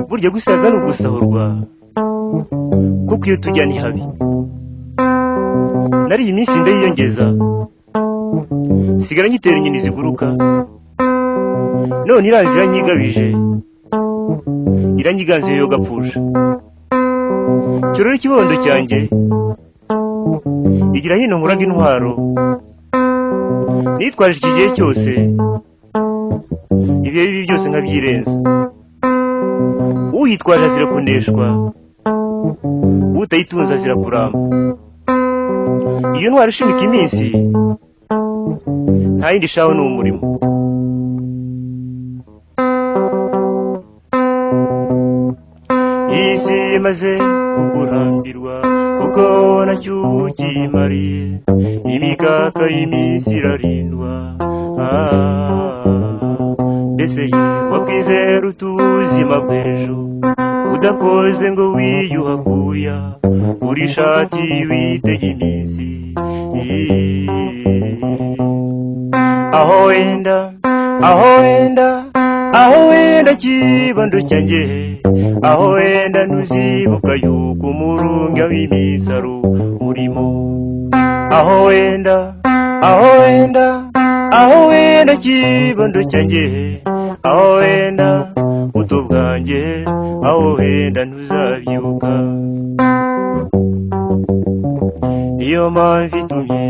burya gusaza ni ugusahurwa kuko iyo tujyanye habi nariye iminsi ndayiyongeza sigara nyitera inyoni ziguruka none iranzi iranyigabije iranyiganzuye yo gapfusha kirore ikibondo cyanjye igira hino nkuraga intwaro nitwaje iki gihe cyose ibihe bibi byose nkabyirenza uyitwaje azira kuneshwa utayitunze azira kuramba iyo ntwara ishimika iminsi nta yindi shaho ni umurimo isi imaze kukurambirwa kuko nacyo ukimariye imikaka y'iminsi irarindwa mbese wakwizera utuzima bw'ejo udakoze ngo wiyuhakuya uri ishati witega iminsi aho wenda aho wenda aho wenda kibando cyanjye aho wenda ntuzibuka yuko umurunga w'iminsi ari umurimo aho wenda aho wenda aho wenda kibando cyanjye aho wenda buto bwanjye aho wenda ntuzabyuka niyo mpamvu itumye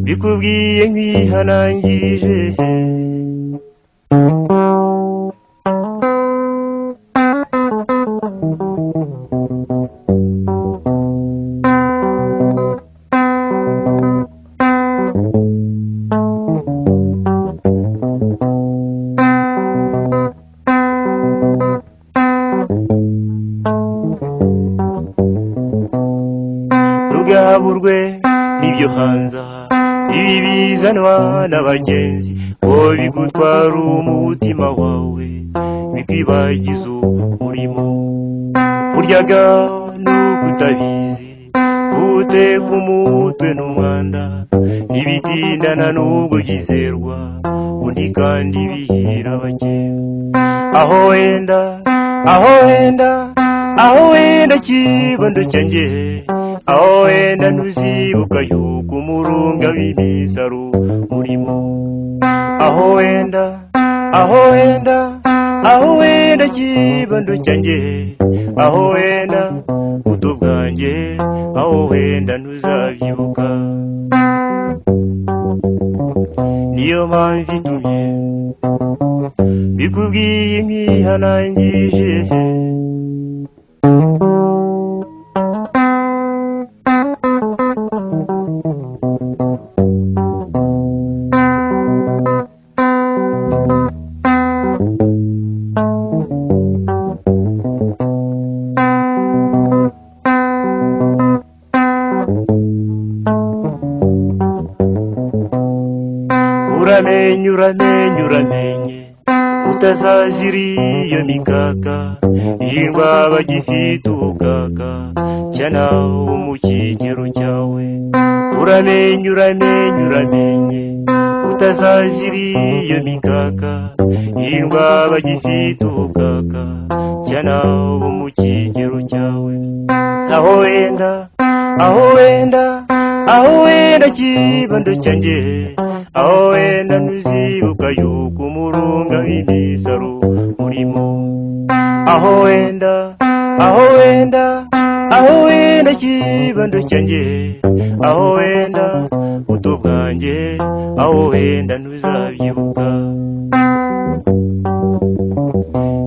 bikubwiye nk'ihanangirije rugaburwe n'ibyo hanza ibi bizanwa n'abagenzi ngo bigutwara umutima wawe bikwibagiza umurimo buryaga n'uko utabizi guteka umutwe n'umwanda ntibitindana n'ubwo byizerwa undi kandi bihira bake aho wenda aho wenda aho wenda kibondo cyanjye aho wenda ntuzibuka yuko umurunga w'iminsi ari umurimo aho wenda aho wenda aho wenda kibondo cyanjye aho wenda buto bwanjye aho wenda ntuzabyibuka niyo mpamvu itumye bikubwiye nk'ihanangirije uramenye uramenye uramenye utazazira iyo mikaka irwa bagifite ubukaka cyana wo mu kigero cyawe uramenye uramenye uramenye utazazira iyo mikaka irwa bagifite ubukaka cyana wo mu kigero cyawe aho wenda aho wenda aho wenda kibondo cyanjye aho wenda ntuzibuka yuko umurunga w'iminsi ari umurimo aho wenda aho wenda aho wenda kibondo cyanjye aho wenda buto bwanjye aho wenda ntuzabyibuka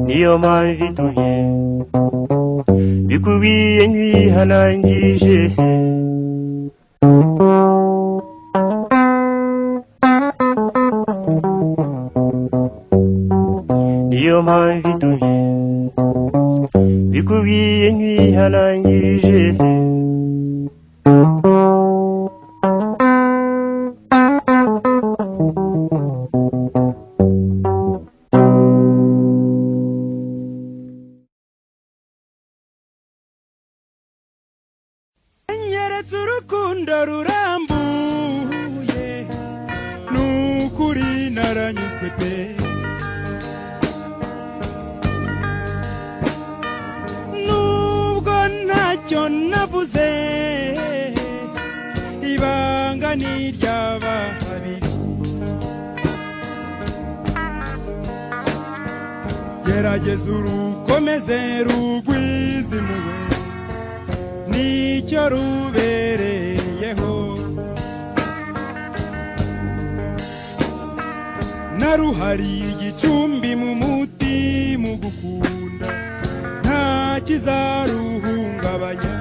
niyo mpamvu itumye bikubwiye nk'ihanangije niyo mpamvu itumye mbikubwiye nkwihanangirije nyeretse urukundo rurambuye nukuri naranyuzwe pe nubwo ntacyo navuze ibanga ni iry'aba babiri gerageza urukomeze rugwizimuwe nicyo rubereyeho naruhariye igicumbi mu muti mu gukunda nta kizaruhungabanya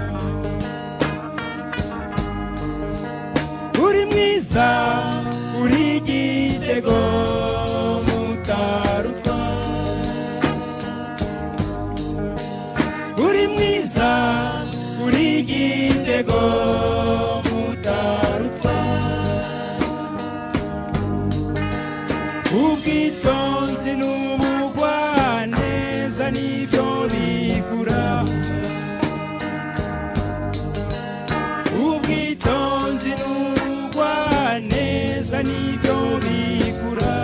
uri mwiza uri igitego mutarutwa uri mwiza uri igitego mutarutwa ubwitonzi n'ubugwaneza nibyo bigura ubwitonzi n'ubugwaneza nibyo bigura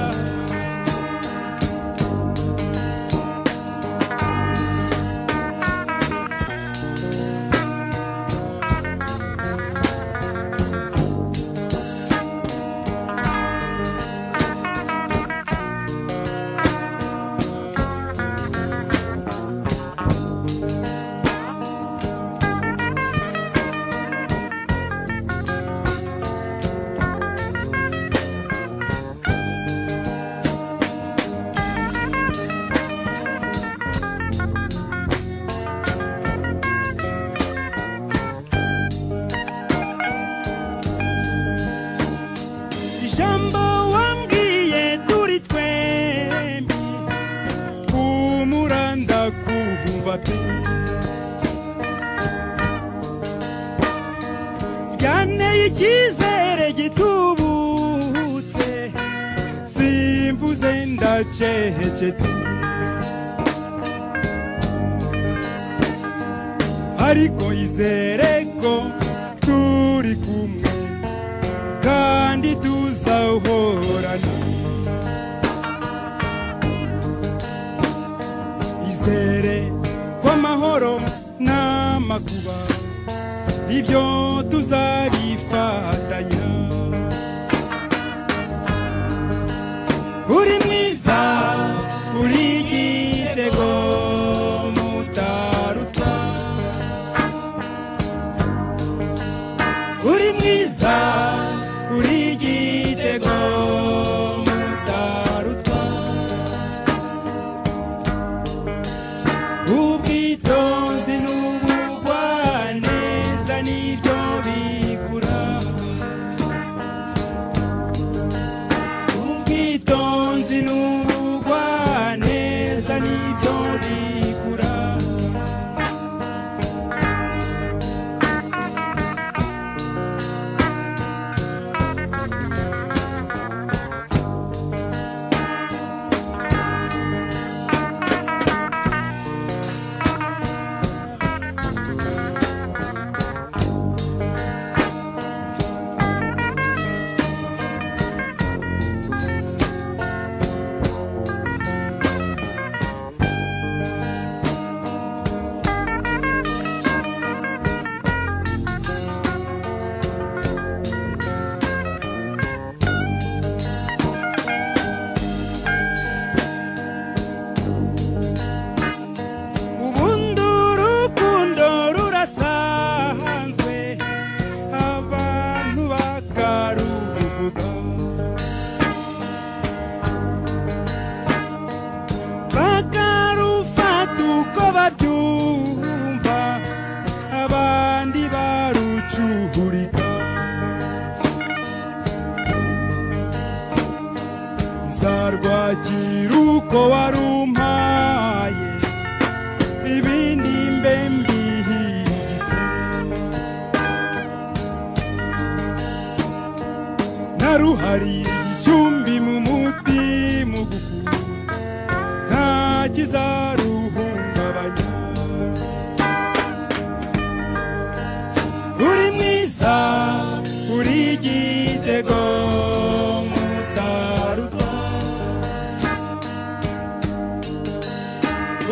ijambo wambwiye turi twembi umuranda kuhuba pe byanteye icyizere gitubutse simvuze ndacecetse ariko izere ko turi kumwe kandi tuzahorana izere kw'amahoro n'amakuba ibyo tuzabifatanya uri mwiza uri igitego mutarutwa uri mwiza uri igitego mutarutwa ubwitonzi n'ubugwaneza nibyo bigura ubwitonzi n'ubugwaneza nibyo bigura ubundi urukundo rurasanzwe abantu bakaruvuga bakarufata uko babyumva abandi barucuhurika nzarwakira uko warumpaye ibindi ruhari igicumbi mu mutima ugukunda nta kizaruhungabanya uri mwiza uri igitego mutaruta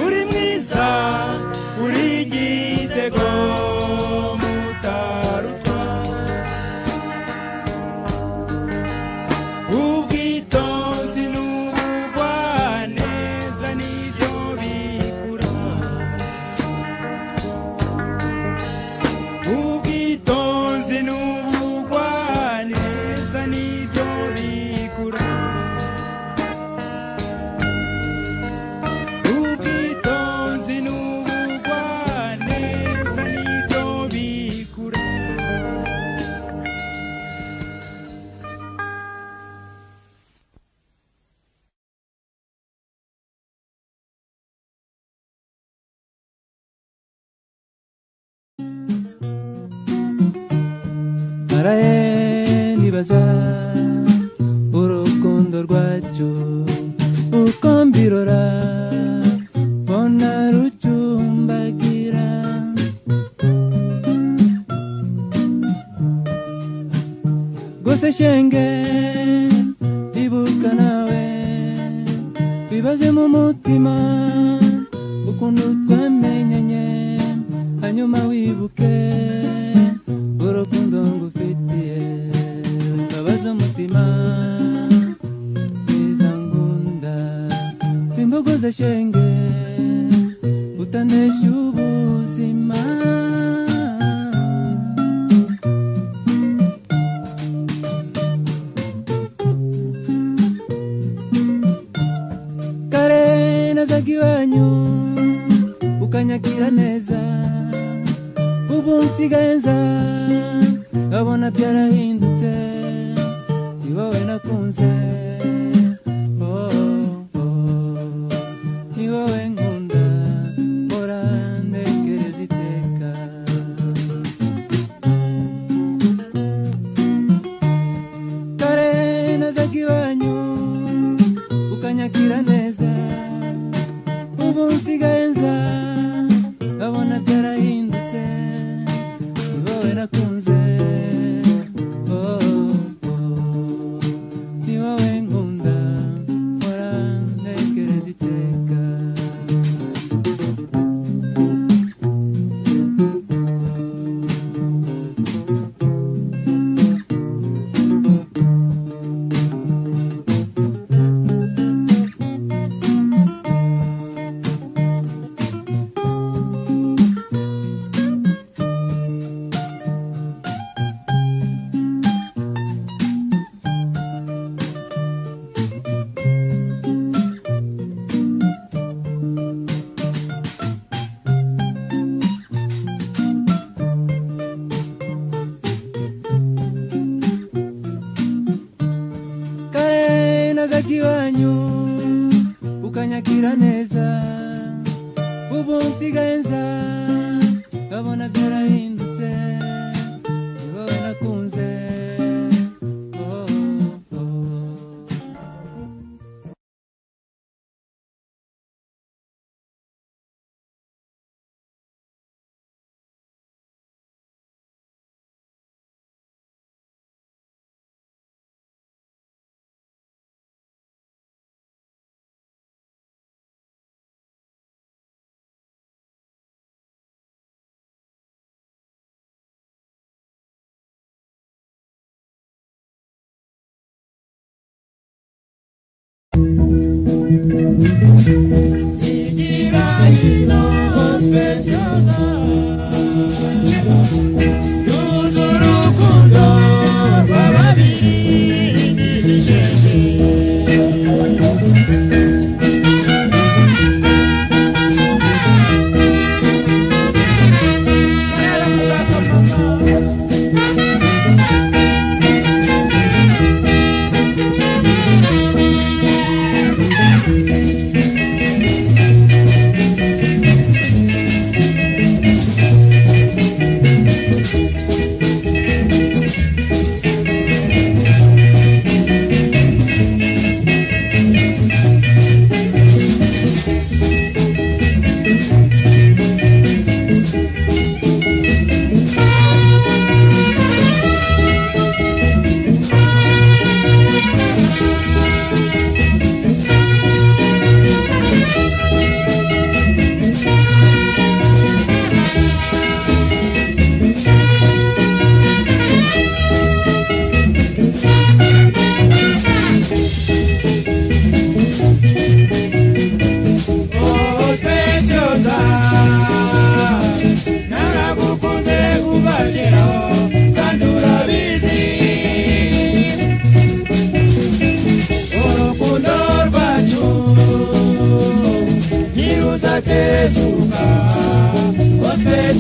uri mwiza uri igitego mutarutwa ubwitonzi n'ubugwaneza nibyo bikura ubwitonzi n'ubugwaneza nibyo bikura ubwitonzi n'ubugwaneza nibyo bikura naraye nibaza urukundo rwacyo uko mbirora mbona rucumbagira gusa shenge ibuka nawe bibaze mu mutima ukuntu twamenyanye hanyuma wibuke urukundo ngufitiye mbabaza umutima mwiza ngunda bimbogoza shenge utanesha ubuzima kare nazaga iwanyu ukanyakira neza ubu nsigaye nza nkabona byarahindutse ni wowe nakunze Oh, oh, ni wowe nkunda mbora ntekereza iteka kare nazaga iwanyu ukanyakira neza ubu nsigaye nza nkabona byarahindutse ni wowe nakunze oh, oh, oh. ni wowe nkunda mpora ntekereza iteka kare nazaga iwanyu ukanyakira neza ubu nsigaye nza nkabona byarahindutse ni wowe nakunze oh, oh, oh.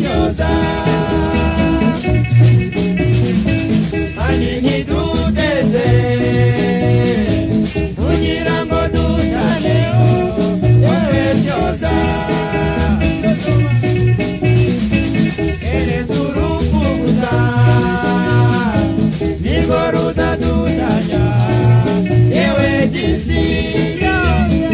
nyoza hanini duteze kugira ngo dutaneho yewe syoza ereza urupfu gusa nirwo ruzadutanya yewe gisi ryoza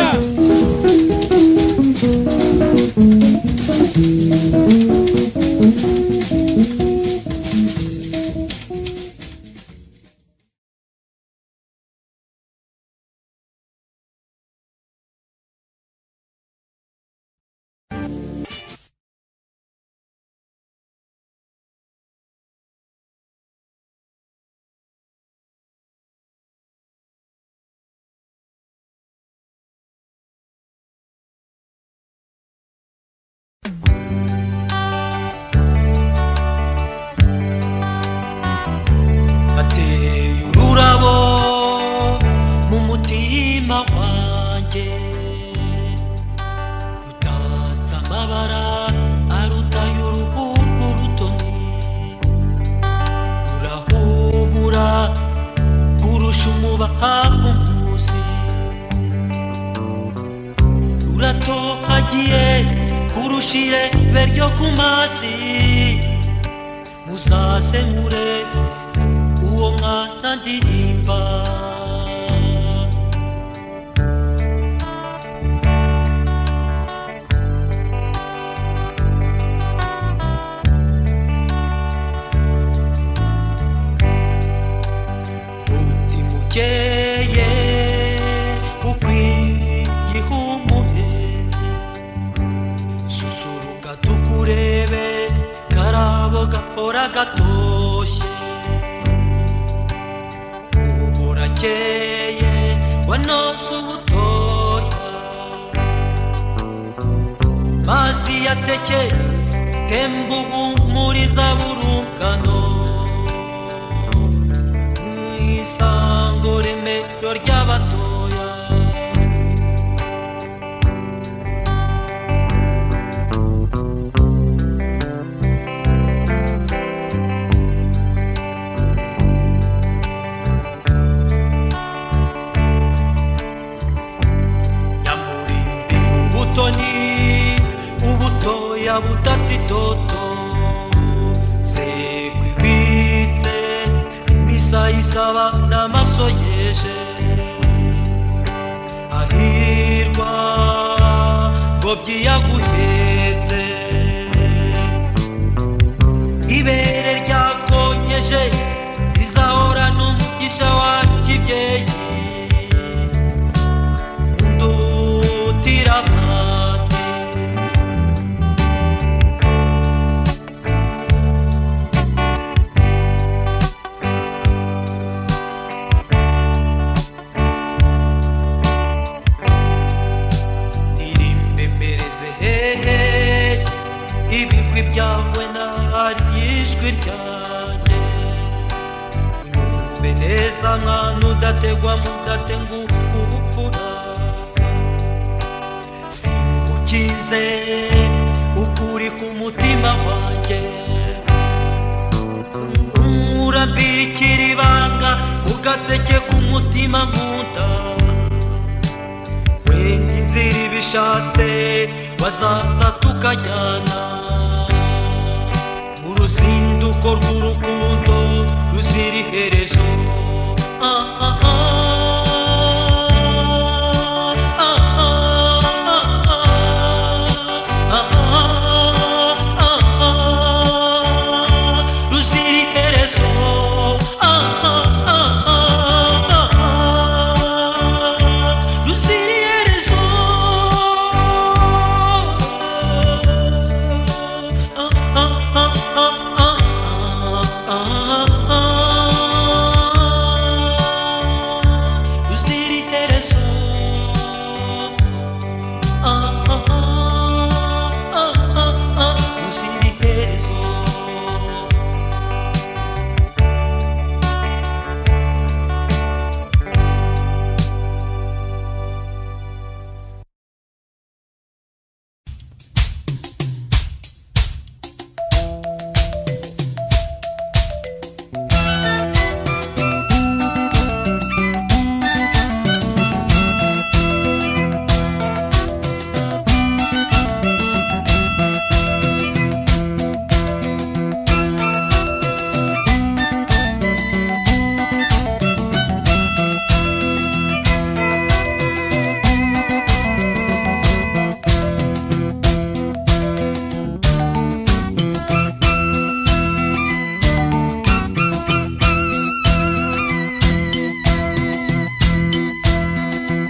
Thank ateye ururabo mu mutima wanjye utatse amabara aruta y'uruhu rw'urutoni rurahumura kurusha umubaha umuzi ruratohagiye kurusha irebe ryo ku mazi muzazemure uwo mwana ndirimba umutima ukeye ukwiye ihumure susuruka tukurebe karabo gahora gatoshye uburakeye wanoze ubutoya mazi yateke temba ubumuriza burungano mu isango remero ry'abatoya nyamurimbira ubutoni ubutoya butatse itoto sekwibitse imisayisaba n'amaso yeje ahirwa ngo byiyaguhetse ibere ryakonyeje rizahora n'umugisha wa kibyeyi dutira abandi ndirimbe mbereze hehe ibigwi byawe nahari ijwi ryanjye umve neza mwana udategwa mudate ngo umutima wanjye urambikira ibanga ugaseke k'umutima nkunda wenda inzira ibishatse bazaza tukajyana uruzinduko rw'urukundo ruzira iherezo ah, ah, ah. Ah, ah, ah, ah. Ah, ah, ah. ruzira iherezo Ah, ah, ah, ah, ah, ah. ruzira iherezo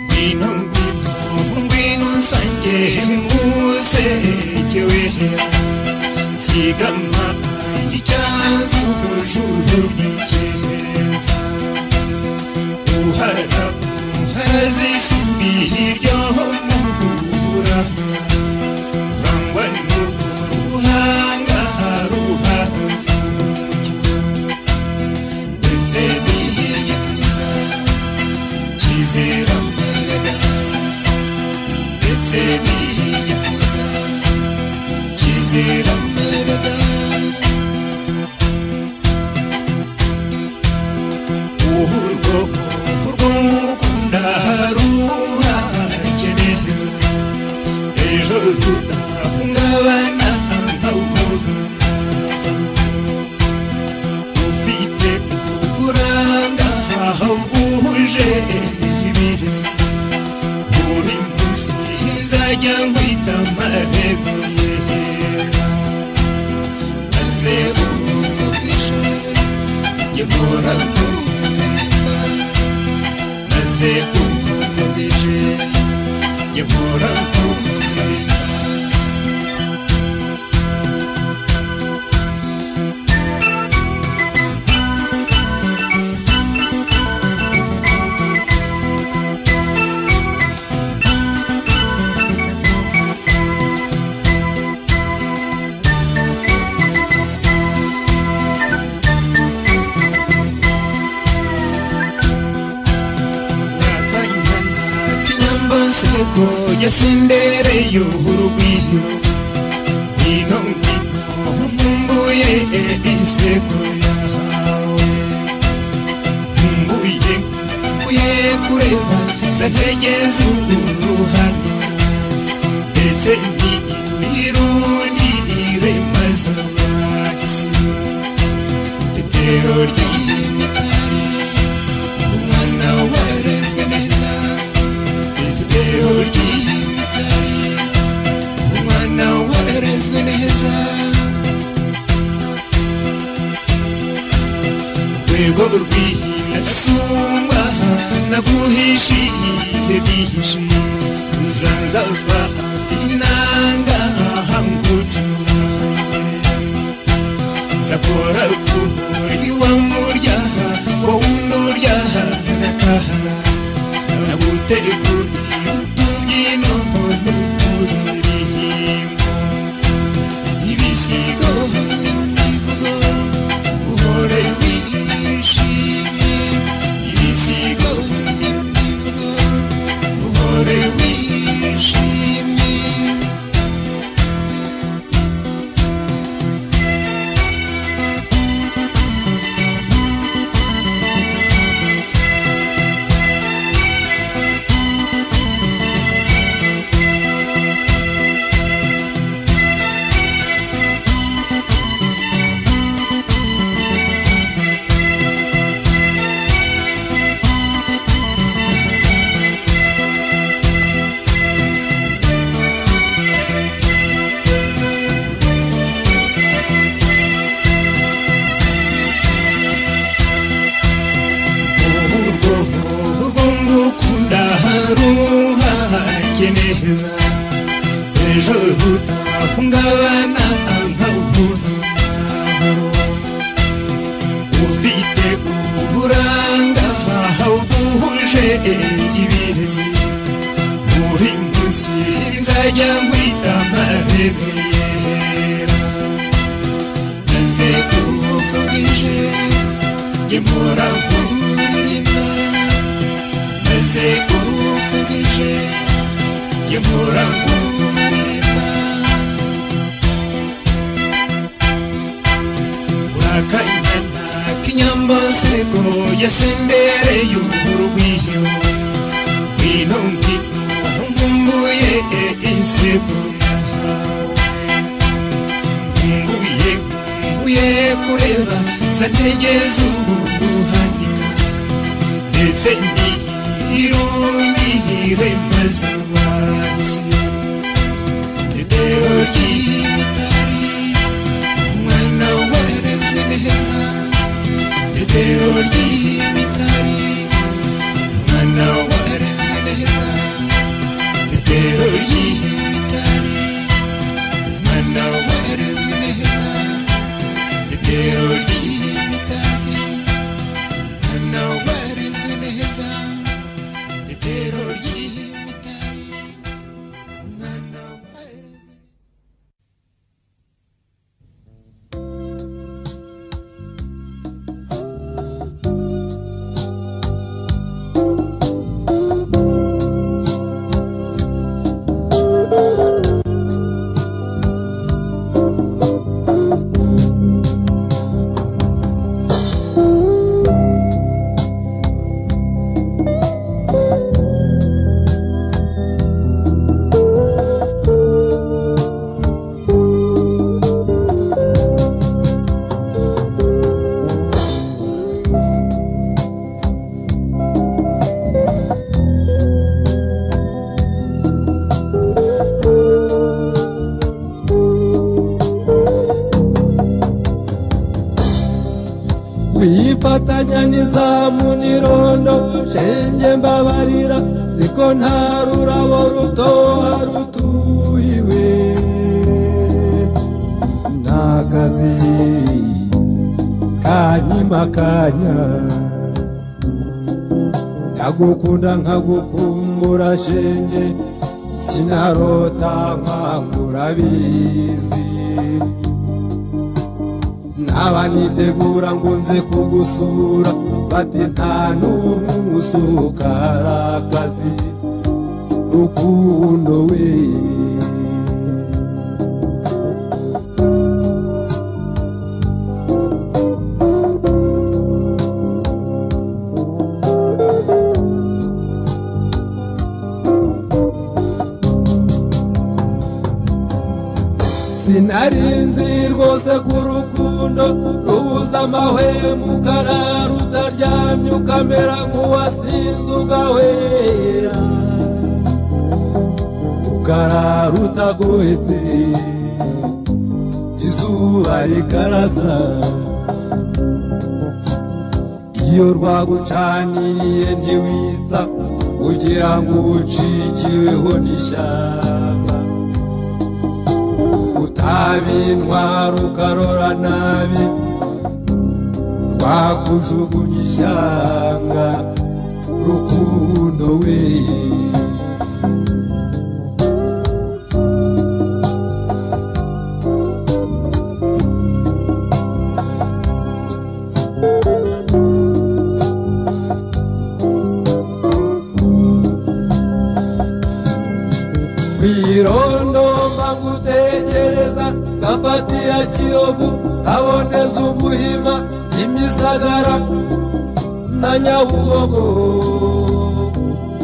ngwino ngwino ngwino nsange muze jyewehe zigama icyazujurujeza uhara uhazisumbi hiryo mugura rangwa n'ubuhanga ruhazo ndetse n'iyituza kizera mbaraga ndetse n'igituza kizera mbaraga urwo urw'ukunda ruhakeneza ejo tudahungabana nk'umuntu ufite uburanga aho bwuje ibiza buri munsi izajya nkwita amahebe maze urugo bwije ngikora kumurima maze urugo bwije ngikora kumurima yasendereyo urugwiro ngwino ngwino nkumbuye inseko yawe nkumbuye nkumbuye kureba za ntege z'uruhano ndetse n'irundi irema z'amahisi itetero ry'imitari umwana warezwe neza igitero ry'imidari umwana woherezwe neza urwego rw'inasumba naguhishiye byinshi uzaza ufata inanga hangucurange zakora kumuri wa muryaha wowe unduryaha nakahara naguteguriye utubyino n'uturirimbo ibisigo hamwe n'imivugo uhore wishimye ibisigo hamwe n'imivugo uhore wishimye ruhanjye neza ejo utahungabana nkawumuntu ufite uburanga buhuje ibizi muri munsi nzajya nkwita mahebera maze kuko bwije ngemura kumurima maze kuko bwije ngemura kumurima wakanyana kinyambasego yasendere y'uburwiyo ngwino ngwino nkumbuye insego nkumbuye nkumbuye kureba zategeza ubu guhanika ndetse niyirundihire maze wahise tetero ry'imitari umwana warezwe neza tetero ry'imitari umwana warezwe neza tetero ry'imitari umwana warezwe neza tetero ry'imitari umwana warezwe neza tetero ry'imitari umwana warezwe wifatanya n'izamu n'irondo shenge mbabarira ziko nta rurabo rutoha rutuhiwe n'akazi kanyima kanya ndagukunda nkagukumbura shenge sinarota nkangura bizi naba nitegura ngo nze kugusura bati nta n'umwe usukara akazi rukundo we sinarinzi rwose ku rukundo rubuza amahwemo ukarara utaryamye ukamera nk'uwasinze ugahwera ukarara utagohetse izuba rikarasa iyo rwagucaniriye ntiwita kugira ngo ucikiweho n'ishyamba utabintwara ukarora nabi twakujugunya ishyanga rukundo we kwirondo mbangutegereza gafatiya kiyovu kaboneza ubuhima imisagara na nyabugogo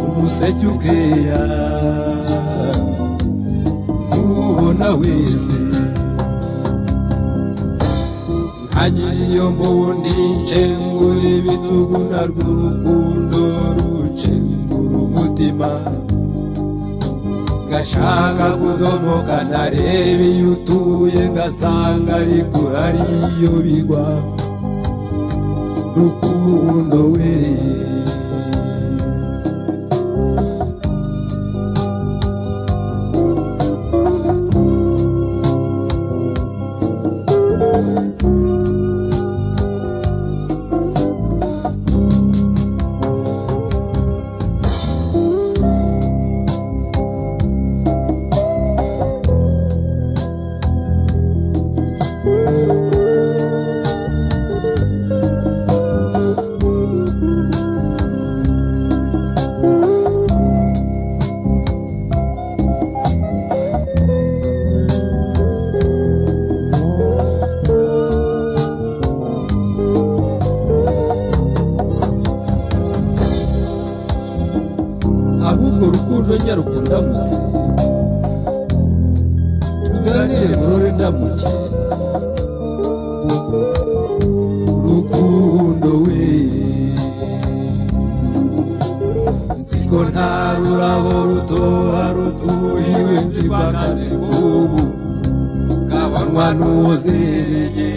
umuseke ukeya nubona wese ntagira iyo mbundi nshengura ibitugu narwo urukundo rucengura umutima gashaka kudomoka ntarebe iyo utuye ngasanga ariko ariyo bigwa rukundo we ahubwo rukundo nyaruko ndamutse tuganire burore ndamuke rukundo we nziko nta rurabo rutoha rutuhiwe ndibagane bw'ubu kabanywa n'uwuzereye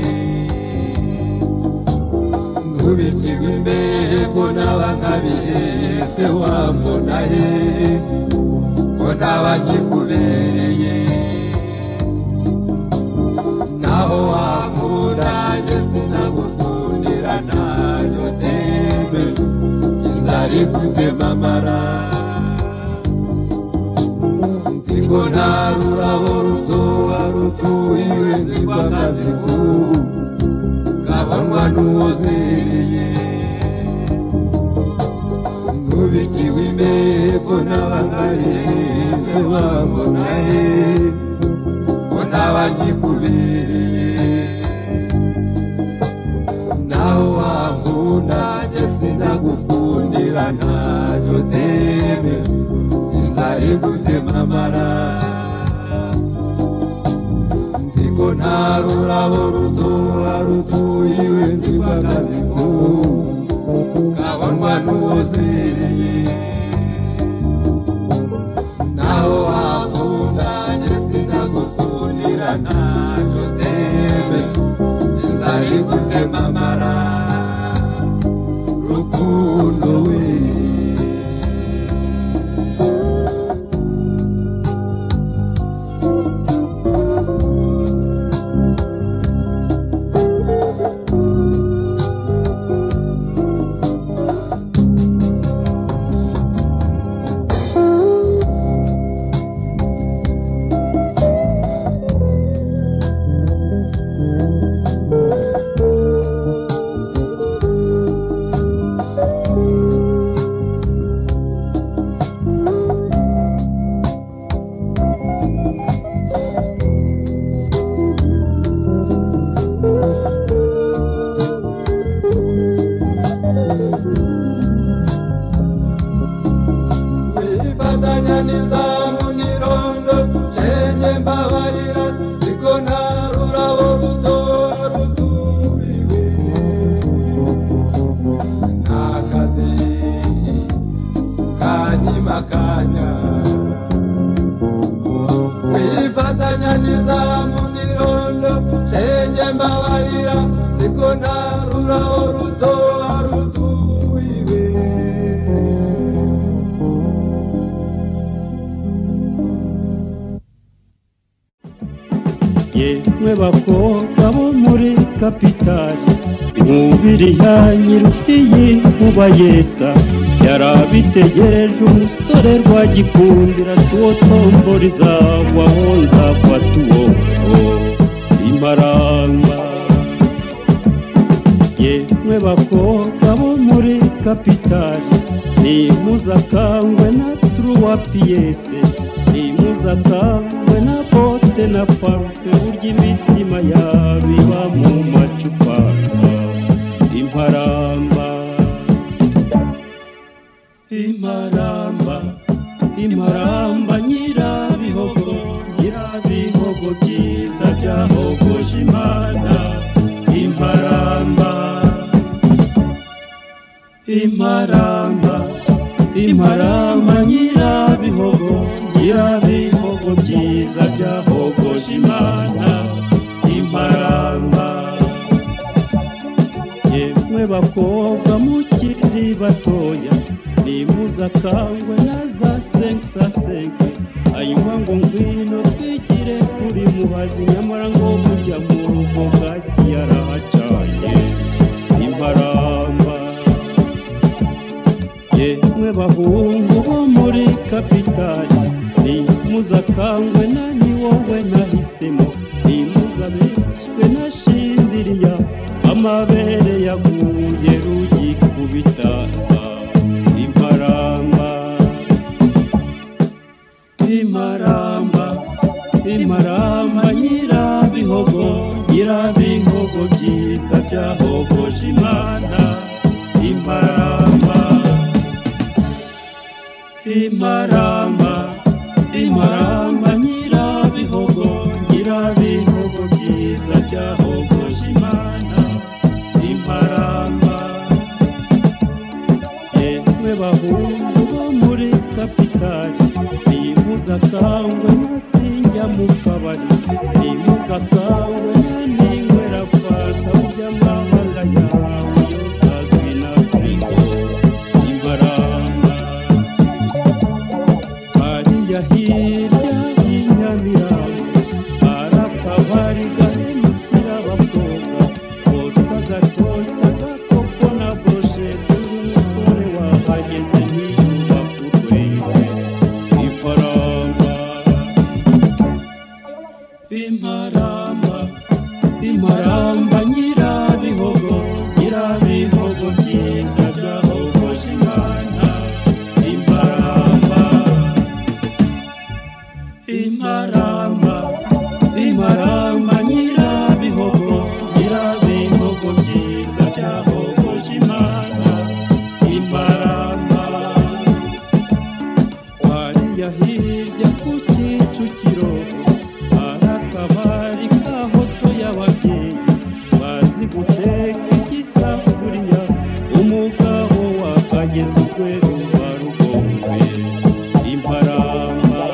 nkubikirwa imbere ko n'abakabihereye se wambona he ko n'abagikubereye naho wakunda njye sinagukundira ntayo tembe inzara ikutema amara nziko nta rurabo rutoha rutuhiwe nzibakaze k'ubu kabanywa n'uwuzereye nkubikiwe imbehe ko n'abangarize bambona he ko n'abagikubereye naho wankunda njye sinagukundira ntacyo teme inzara igutema amara nziko nta rurabo rutoha rutuhiwe ndibagaziko kabonwa n'uwuzereye naho wakunda njye sinagukundira ntacyo teme inzara igutema amara rukundo we wifatanya n'izamu n'irondo cenye mbabarira ariko nta rurabo rutora rutubiwe nta kazi kanyimakanya wifatanya n'izamu n'irondo cenye mbabarira ariko nta rurabo rutora rutubiwe yemwe bakobwa bo muri kapitali nkubiri ya nyirukiyi nkuba yesa yarabitegereje umusore rwagikundira tuwo tombori zawe aho nzafata uwo imaramba yemwe bakobwa bo muri kapitali nimuzakangwe na turuwa piyese nimuzakangwe na bote na parufe burya imitima yabiba mu macupa imparamba imparamba imparamba nyirabihogo nyirabihogo byiza byahogoje imana imparamba imparamba imparamba nyirabihogo nyirabihogo byiza byahogoje imana imparamba yemwe bakobwa mukiri batoya nimuzakangwe na za senkisasenke hanyuma ngo ngwino twigire kuri mubazi nyamara ngo kujya mu rugo bwaki yarahacanye imparamba yemwe bahungu bo muri kapitali nimuzakangwe na ni wowe nahisemo nimuzabeshywe na shindiriya amabere yaguye rugikubita imparamba imaramba imaramba nyirabihogo nyirabihogo byiza byahogoje imana imaramba Imaramba imaramba imaramba nyirabihogo nyirabihogo byiza byahogoje imana imaramba yemwe bahungu bo muri kapitali nimuza kangwe nasinjya mu kabari nimuka kangwe naningwera fata burya mwamanga yawe usazwi na frigo imbaranga hariya hirya y'inyamirambo hari akabari gahemukira abakobwa kotsa agatoki agakoko na broshete y'umusore wahageze ntiyumva kukureba ifaranga imaramba imaramba nyirabihogo nyirabihogo byiza byahogoje imana imaramba imaramba imaramba nyirabihogo nyirabihogo byiza byahogoje imana imaramba hariya hirya ku kicukiro hari akabari ka hoto y'ababyeyi bazi guteka igisafuriya umugabo wakageza urwego rwa rugombe imparamba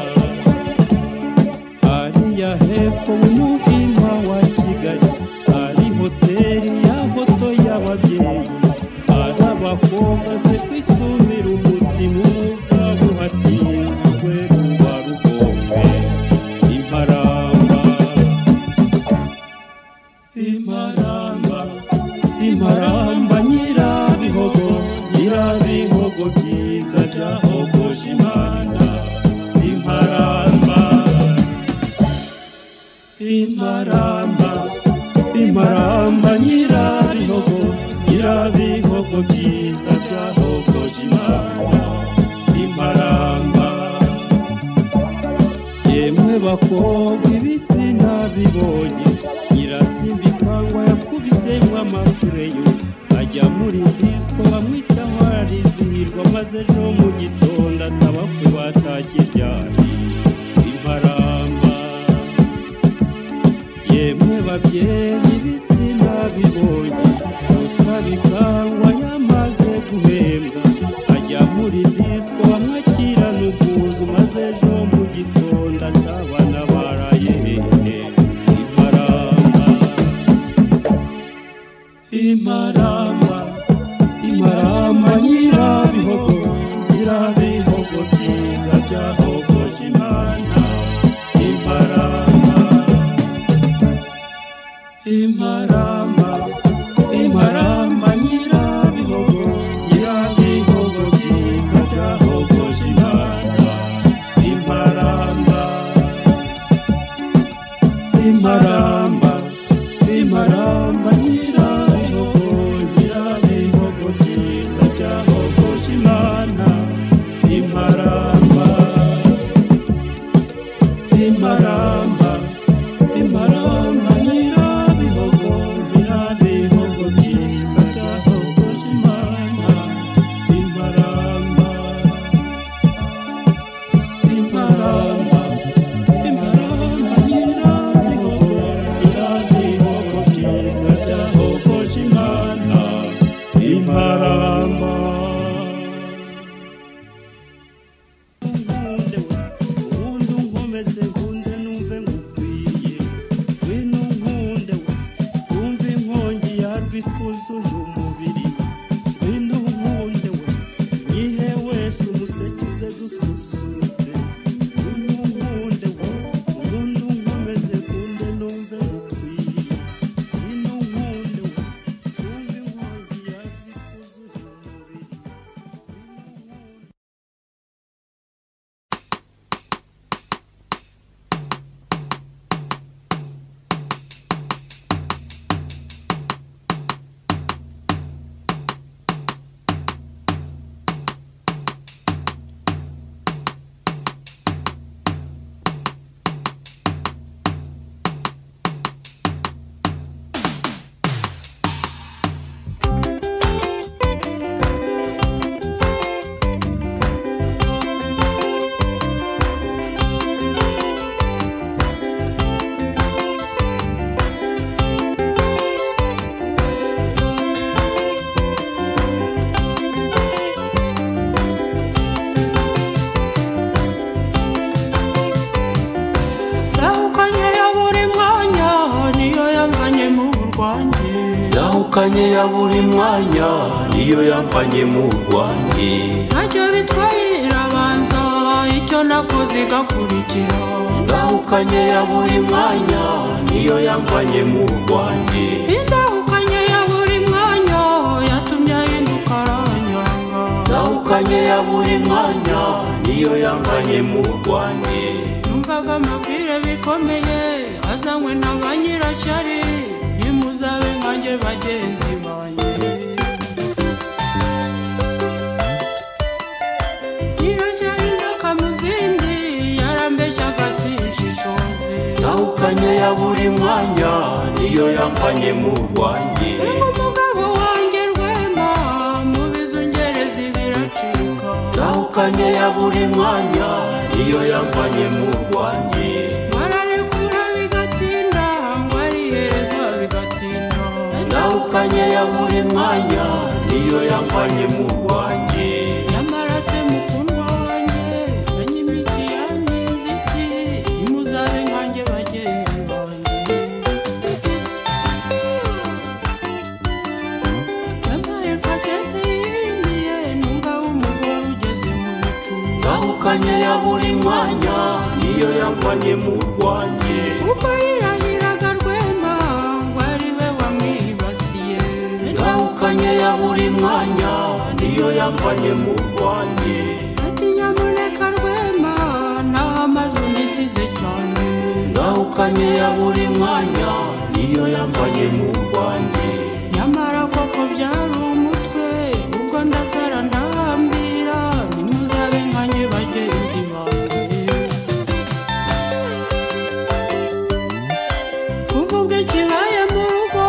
hariya hepfo mu muhima wa kigali hari hoteli ya hoto y'ababyeyi hari abakobwa se kwisumira umutima umugabo uhatinze urwego rwa rugombe imparamba imaramba imaramba nyirabihogo nyirabihogo byiza byahogoje imana imaramba imaramba imaramba nyirabihogo nyirabihogo byiza byahogoje imana imaramba yemwe bakobwa ibisi nabibonye nyirasimba ikangwa yakubisemo amakureyo ajya muri disco bamwitaho arizihirwa maze ejo mu gitondo ataba ku batashye ryari imparamba yemwe babyeyi ibisi nabibonye tutabikangwa yamaze guhembwa ajya muri disco bamwakirana ubwuzu maze ejo mu gitondo atabana baraye hehe imparamba imaramba imaramba nyirabihogo nyirabihogo byiza byahogoje imana imaramba twahukanye ya buri mwanya niyo yamfanye mu rwanjye ntacyo bitwaye irabanza icyo nakoze igakurikira twahukanye ya buri mwanya niyo yamfanye mu rwanjye indahukanye ya buri mwanya yatumye ahinduka aranyanga twahukanye ya buri mwanya niyo yamfanye mu rwanjye numvaga amabwire bikomeye azanywe na ba nyirashyari ntimuzabe nkanjye bagenzi banjye nyirashyari ntakamuzindi yarambeshyaga sinshishoze twahukanye ya buri mwanya niyo yamfanye mu rwanjye umugabo wanjye rwema mu bizungereza biracika twahukanye ya buri mwanya niyo yamfanye mu rwanjye bararekura bigatinda ngo ariherezwa bigatinda twahukanye ya buri mwanya niyo yamfanye mu rwanjye nyamara se mukundwa wanjye menye imiti yanjye inziti ntimuzabe nkanjye bagenzi banjye yampaye kasete y'indiye numva w'umugore ugeze mu bicu twahukanye ya buri mwanya niyo yamfanye mu rwanjye kuko yirahiraga rwema ngo ari we wamwibasiye twahukanye ya buri mwanya niyo yamfanye mu rwanjye ati nyamuneka rwema naho amaze unitize cyane twahukanye ya buri mwanya niyo yamfanye mu rwanjye nyamara koko byari umutwe ubwo ndasara ndahambira ntimuzabe nkanjye bagenzi banjye kuva ubwo ikibaye mu rugo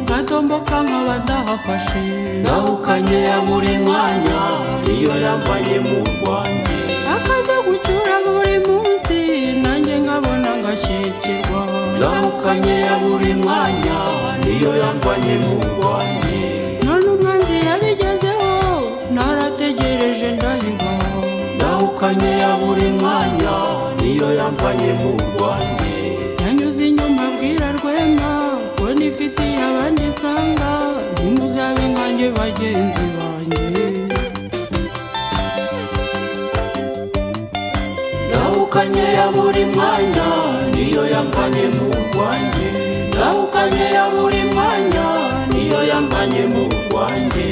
ngatomboka nkaba ndahafashe twahukanye ya buri mwanya niyo yamfanye mu rwanjye akaza gucyura buri munsi nanjye nkabona ngashekirwa twahukanye ya buri mwanya niyo yamfanye mu rwanjye none umwanzi yabigezeho narategereje ndahiga twahukanye ya buri mwanya niyo yamfanye mu rwanjye yanyuze inyuma abwira rwema ko nifitiye abandi isanga ntimuzabe nkanjye bagenzi banjye Ndahukanye ya buri mwanya niyo yamvanye mu rwanjye Ndahukanye ya buri mwanya niyo yamvanye mu rwanjye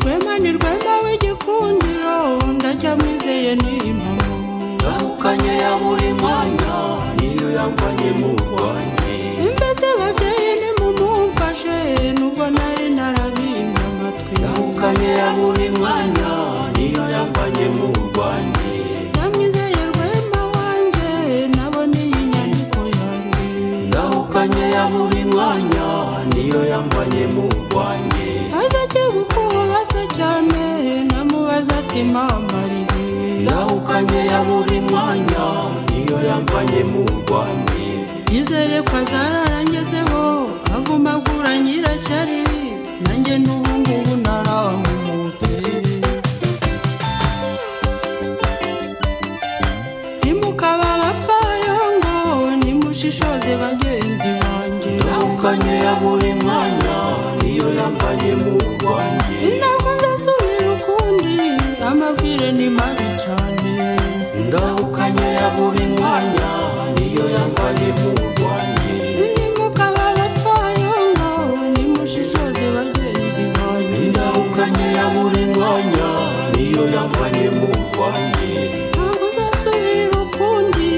rwema ni rwema w'igikundiro ndacyamwizeye ni impamo Ndahukanye ya buri mwanya niyo yamvanye mu rwanjye mbese babyeyi nimumumfashe nubwo nari narabimye amatwi Ndahukanye ya buri mwanya niyo yamvanye mu rwanjye ndamwizeye rwema wanjye nabona iyi nyandiko yanjye Ndahukanye ya buri mwanya niyo yamvanye mu rwanjye azajye gukuba se cyane namubaza ati mama riri Ndahukanye ya buri mwanya niyo yamvanye mu rwanjye yizeye ko azararangezeho avumagura nyirashyari nanjye n'ubu ngubu naramute ntimukaba abapfayo ngo nimushishoze bagenzi banjye Nahukanye ya buri mwanya niyo yamvanye mu rwanjye ntabwo ndasubira ukundi amabwire ni mabi cyane Ndahukanye ya buri mwanya niyo yamvanye mu rwanjye nimukaba abapfayo ngo nimushishoze bagenzi banjye Ndahukanye ya buri mwanya niyo yamvanye mu rwanjye ntabwo nzasubira ukundi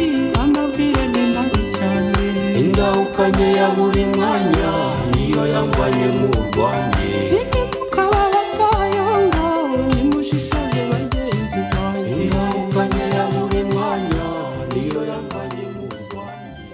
amabwire ni mabi cyane Ndahukanye ya buri mwanya niyo yamvanye mu rwanjye nimukaba abapfayo ngo nimushishoze bagenzi banjye Ndahukanye ya buri mwanya niyo yamvanye mu rwanjye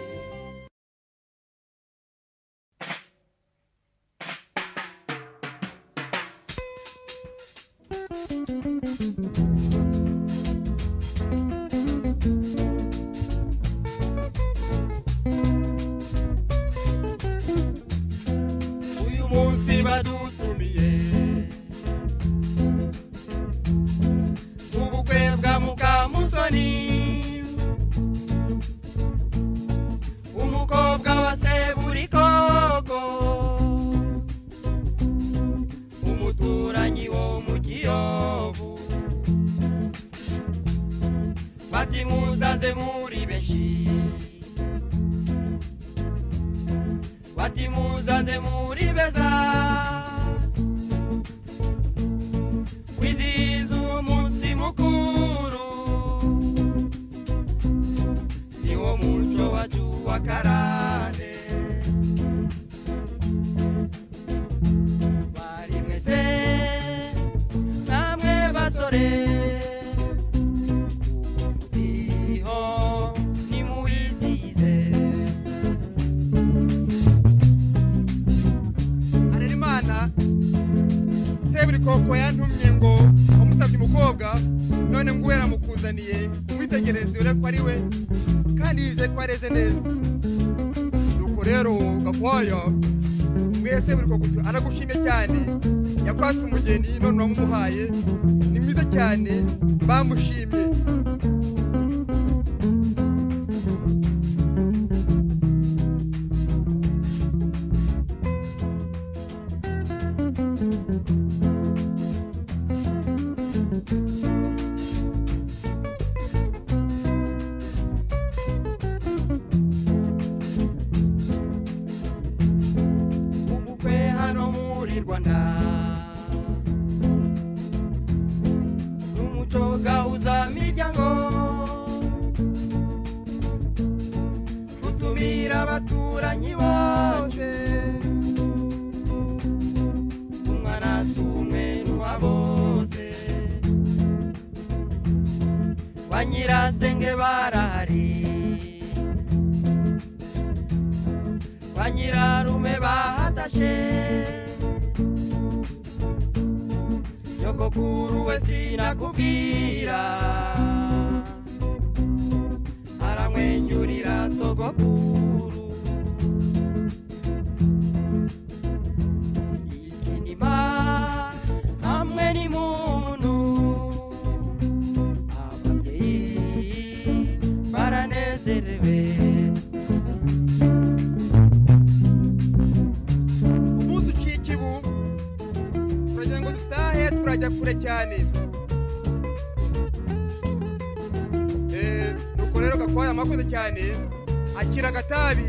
uyu munsi badutumiye mu bukwe bwa mukamusoni umukobwa wa seburikoko umuturanyi wo mu kiyovu bati muzaze muri benshi bati muzaze muri beza kwizihiza uwo munsi mukuru niwo muco wacu wa karande bari mwese namwe basore uwo muriho nimuwizihize harerimana seburi koko yantumye ngo wamusabye umukobwa none ngo uwera amukuzaniye umwitegereze ure ko ari we kandi yize ko areze neza nuko rero gakoyo mwe seburi koko aragushimye cyane yakwatse umugeni none wamumuhaye ni mwiza cyane bamushimye umukwe hano muri rwanda n'umuco gahuza miryango gutumira abaturanyi bose umwana si umwe n'uwa bose ba nyirasenge barahari banyirarume bahatashe nyogokuru we sinakubwira aramwenyurira sogokuru ikinima hamwe n'imuntu ababyeyi baranezerewe umunsi uciye ikibu turagira ngo dutahe turajya kure cyane Eh, nuko rero gakwaya amakoze cyane akira agatabi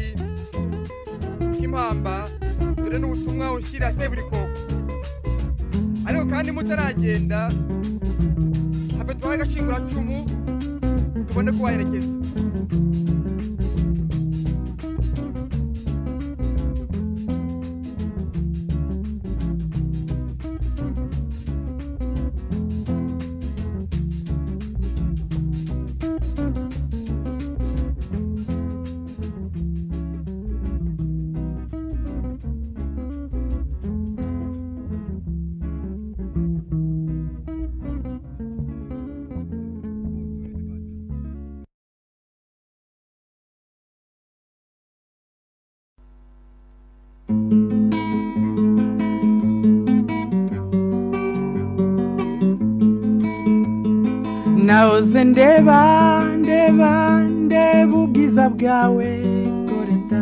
k'impamba dore n'ubutumwa ushyira seburikoko ariko kandi mutaragenda habe duhaye agashinguracumu tubone kubaherekeza nahoze ndeba ndeba ndeba ubwiza bwawe koreta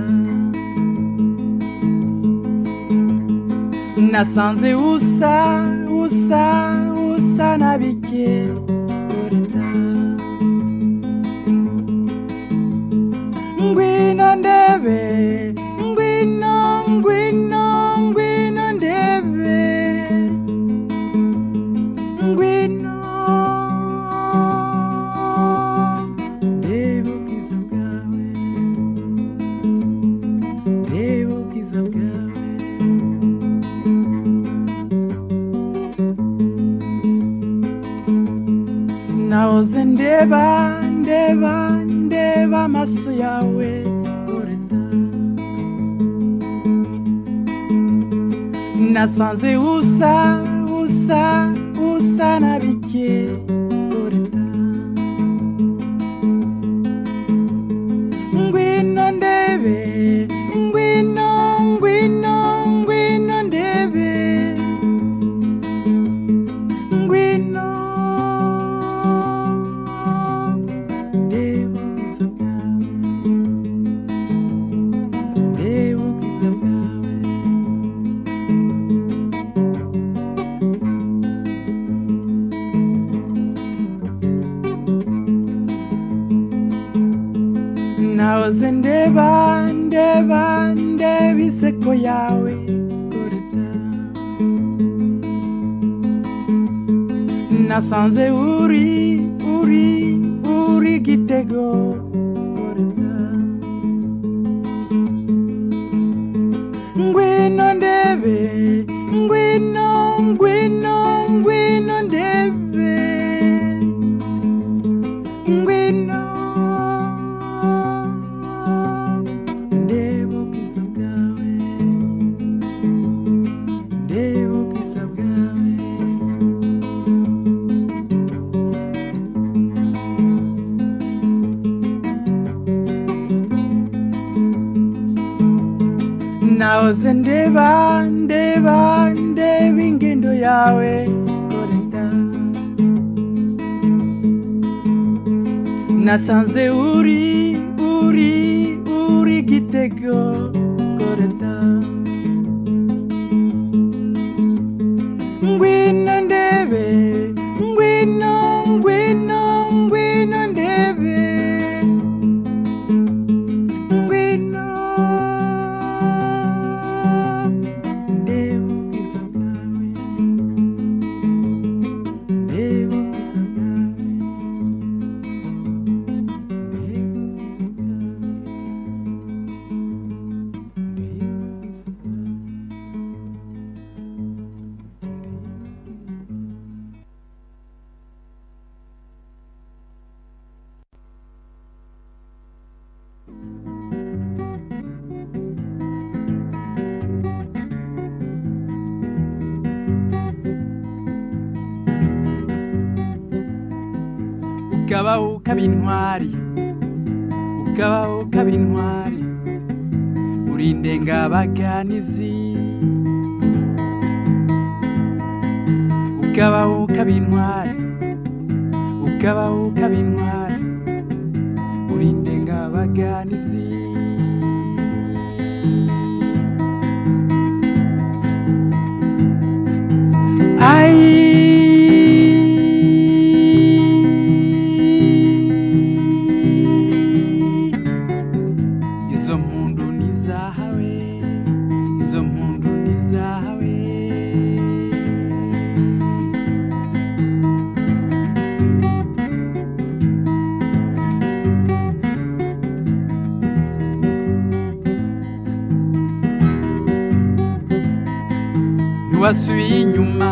nasanze usa usa usa na bike koreta ngwino ndebe ngwino ngwino ngwino ndebe ngwino ndebe ubwiza bwawe ndebe ubwiza bwawe nahoze ndeba ndeba ndeba amaso yawe goreta nasanze usa usa usa na bike goreta ngwino ndebe ngwino ngwino ngwino ndebe ngwino ndebe ubwiza bwawe ndebe ubwiza bwawe nahoze ndeba ndeba ndeba iseko yawe goreta nasanze uri uri uri gitego goreta ngwino ndebe ngwino ngwino ngwino ndebe ngwino ndeba ubwiza bwawe ndeba ubwiza bwawe nahoze ndeba ndeba ndeba ingendo yawe koreta nasanze uri uri uri gitego koreta ngwino ndebe ngwino ngwino ngwino ndebe ngwino ndebe ubwiza bwawe ndebe ubwiza bwawe ukaba ukaba intwari ukaba ukaba intwari uri indengabaganizi ukaba ukaba intwari ukaba ukaba intwari uri indengabaganizi Ai izo mpundu ni izahawe izo mpundu ni izahawe ntiwasubiye inyuma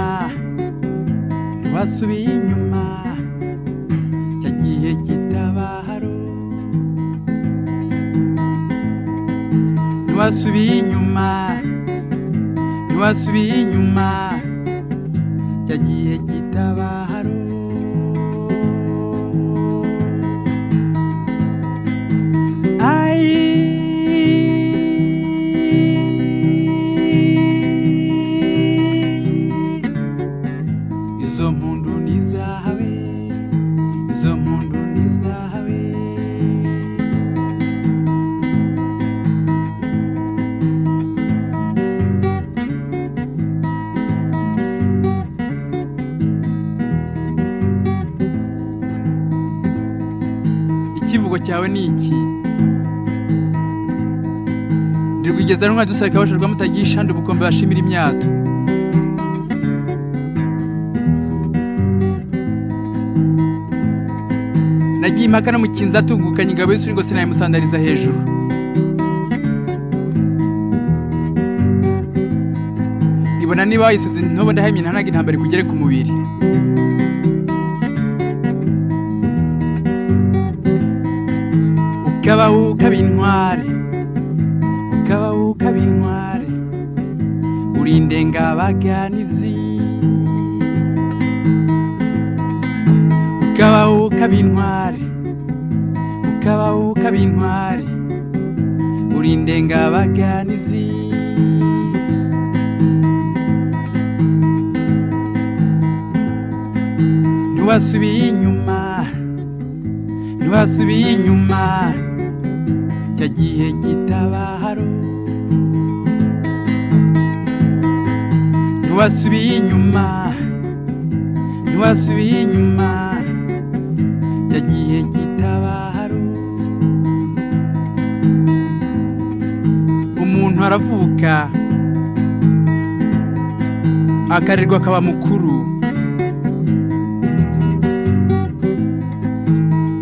ntiwasubiye inyuma cyagiye kitabaharo ntiwasubiye inyuma ntiwasubiye inyuma cyagiye kitabaharo Ai izo mpundu ni izahawe icyivugo cyawe ni iki ndirwigeza rumwe dusabika abashorwa mutagira ishandi ubukombe bashimira imyato nagiye impaka no mu kinza atungukanye ingabo y'isuri ngo sinayimusandariza hejuru ibona niba wayisize ntubo ndahaye iminanaga intambara ikugere ku mubiri ukabaho ukaba intware ukabaho ukaba intware uri indengabaganizi ukabaho ukaba intware ukabaho ukaba intware uri indengabaganizi ntiwasubiye inyuma ntiwasubiye inyuma cya gihe kitabaharo ntiwasubiye inyuma ntiwasubiye inyuma cya gihe kitabaharo umuntu aravuka akarerwa akaba mukuru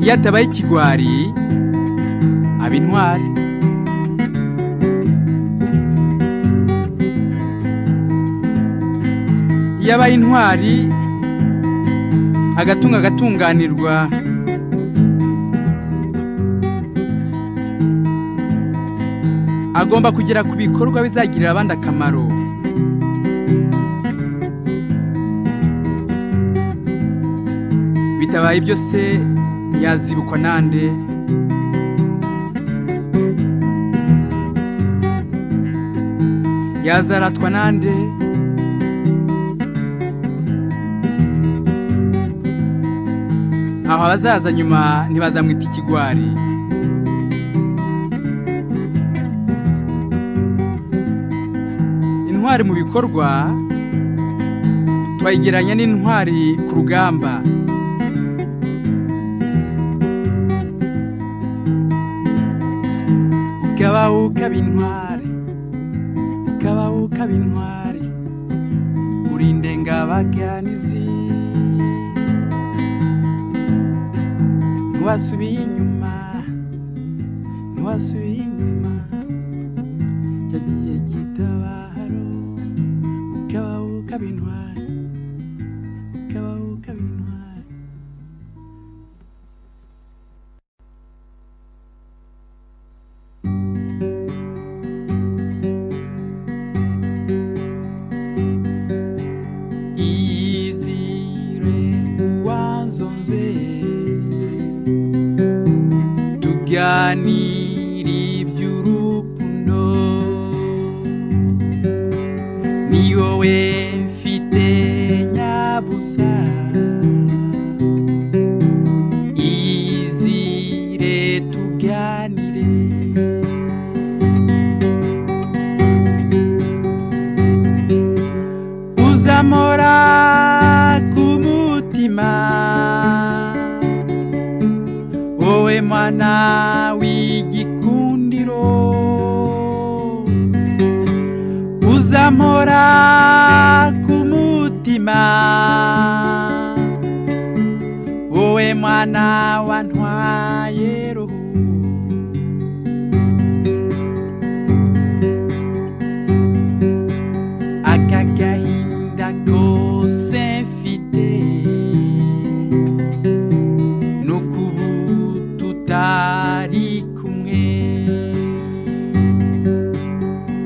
iyo atabaye ikigwari aba intwari iyo abaye intwari agatunga agatunganirwa agomba kugera ku bikorwa bizagirira abandi akamaro bitabaye ibyo se yazibukwa nande yazaratwa nande aho abazaza nyuma ntibazamwita ikigwari intwari mu bikorwa twayigereranya n'intwari ku rugamba ukabaho ukaba intwari ukabaho ukaba intwari uri indengabaganizi ntiwasubiye inyuma ntiwasubiye inyuma cya gihe kitabaharo ukabaho ukaba intwari ukabaho ukaba intwari izire uwanzonze tuganira iby'urukundo ni wowe mfite nyabusa izire tuganire uzamora ku mutima wowe mwana w'igikundiro uzamora ku mutima wowe mwana wantwaye roho aka gahinda kose mfite ni ukubu tutari kumwe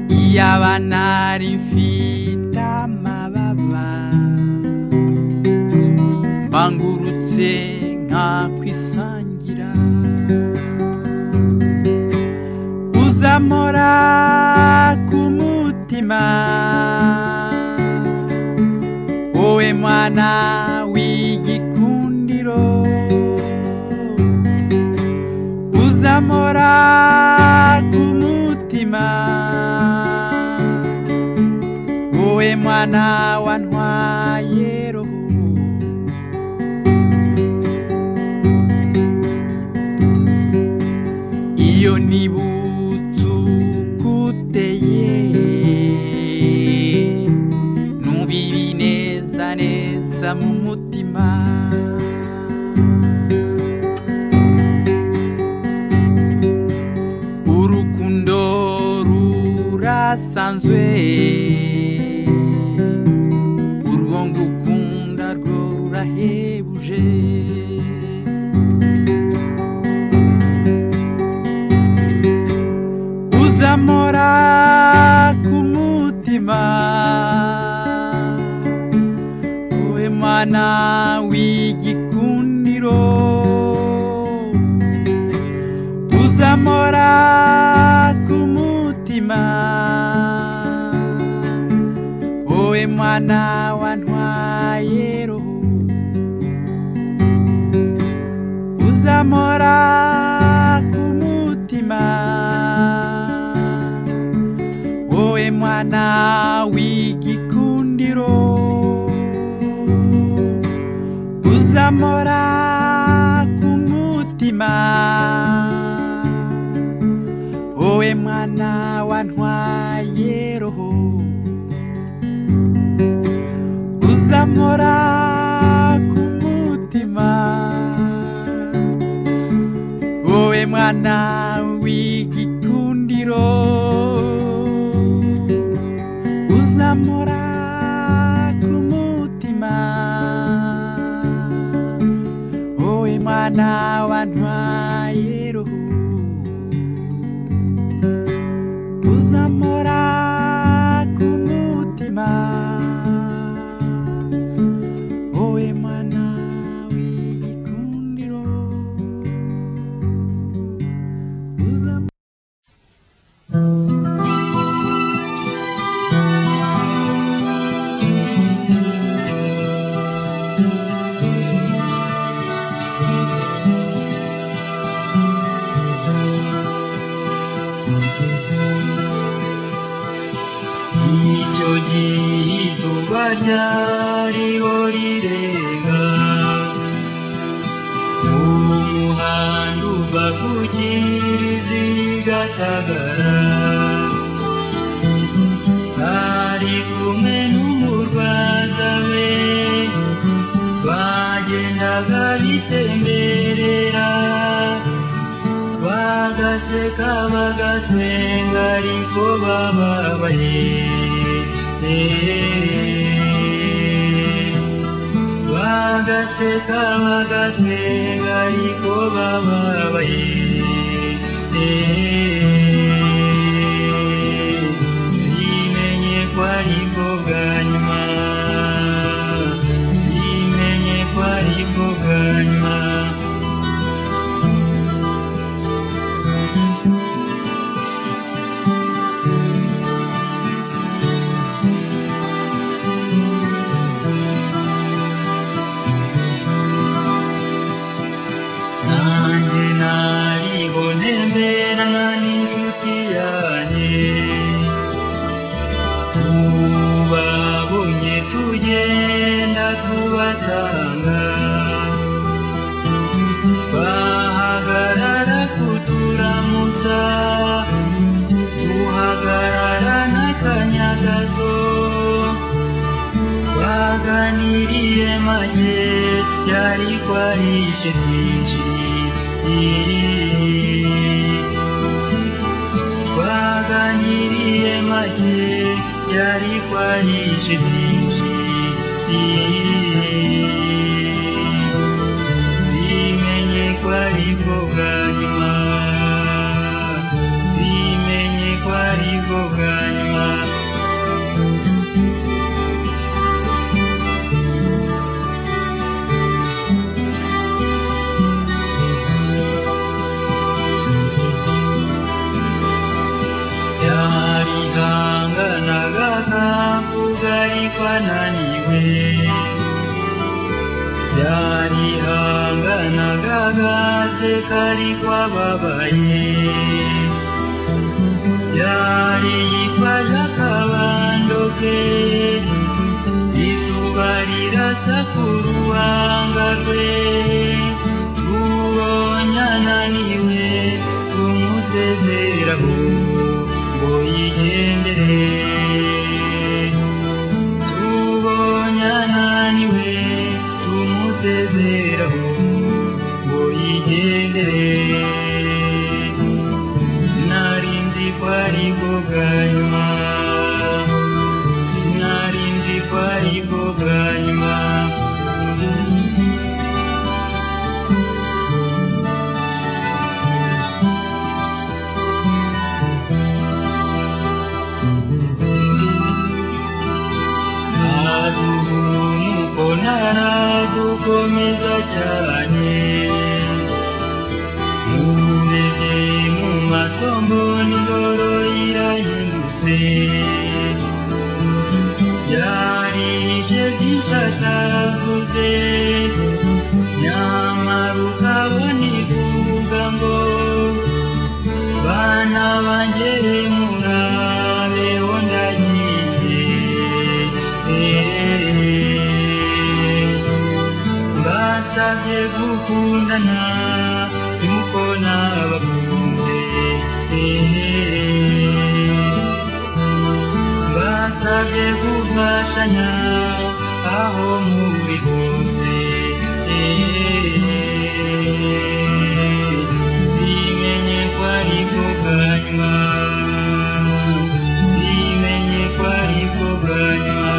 iyaba nari mfite amababa mbangurutse nkakwisangira uzamora ku mutima wowe mwana w'igikundiro uzamora ku mutima wowe mwana wantwaye roho iyo nibutse ukuteye numva ibi neza neza mu mutima urukundo rurasanzwe urwo ngukunda rwo rurahebuje uzamora ku mutima wowe mwana w'igikundiro uzamora ku mutima wowe mwana wantwaye roho uzamora ku mutima wowe mwana w'igikundiro uzamora ku mutima wowe mwana wantwaye roho uzamora ku mutima wowe mwana w'igikundiro uzamora ku mutima wowe mwana wantwaye roho uzamora ku mutima wowe mwana w'igikundiro uzamora icyo gihe izuba ryariho rirenga mu muhanda uva ku kirizi gatagara ari kumwe n'umurwaza we bagendaga bitemberera bagaseka bagatwenga ariko bababaye bagaseka bagatwenga ariko bababaye simenye ko ariko bwa nyuma simenye ko ariko bwa nyuma nanjye naribone mberana n'inshuti yanjye tubabonye tugenda tubasanga bahagarara kuturamutsa tuhagarara n'akanya gato twaganiriye make byari kwarishe twinshi twaganiriye make byari kwarishe byinshi simenye ko ari bwo bwa nyuma simenye ko ari bwo bwa nyuma yarihanganaga ntabwo ariko ananiwe yarihanganaga gaseka ariko ababaye yari yitwaje akabando ke izuba rirasa ku ruhanga rwe tubonye ananiwe tumuze umukobwa mwiza cyane mubege mu masombo n'ingoro irahindutse yarije byinshi atavuze nyamara ukabona ivuga ngo bana banjye murabeho ndagiye mbasabye gukundana imukona abakunze mbasabye gufashanya aho muri hose simenye ko ari ko kanywa simenye ko ari ko kanywa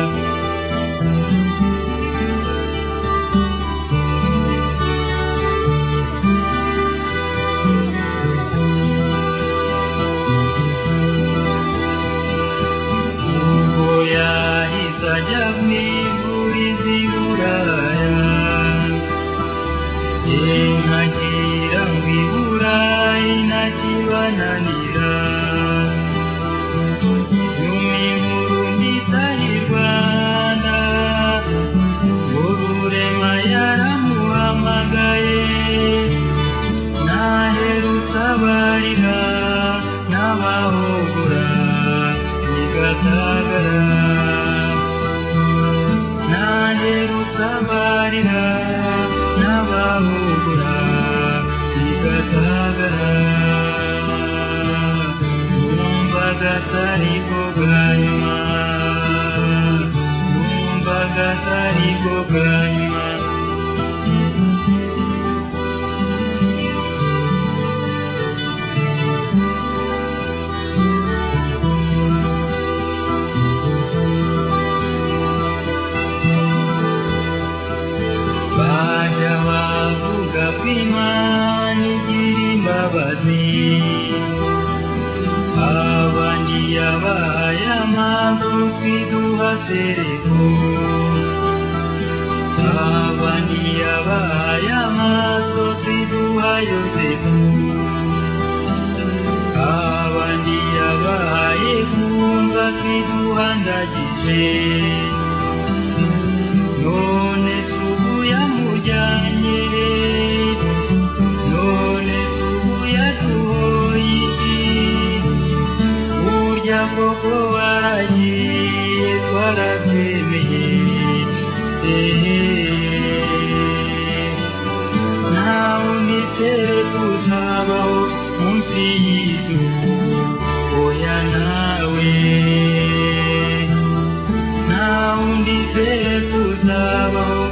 ubwo yahise ajya mu igurizi buraya jye nkagira ngo i burayi ntakibananira nyuma inkuru mbitaye i rwanda ngo burema yaramuhamagaye naherutse abarira n'abahogora bigatagara naherutse abarira n'abahogora bigatagara numvaga atari ko bwa nyuma numvaga atari ko bwa nyuma bajya bavuga ko imana igira imbabazi abandi yabahaye amaguru twiduha fereko abandi yabahaye amaso twiduha yozefu abandi yabahaye kumva twiduha ndagije none subu yamujyanye none subu yaduhoye iki burya koko waragiye twarabyemeye nawe nifere tuzabaho munsi y'izuba oya nawe nta undi vetu zabaho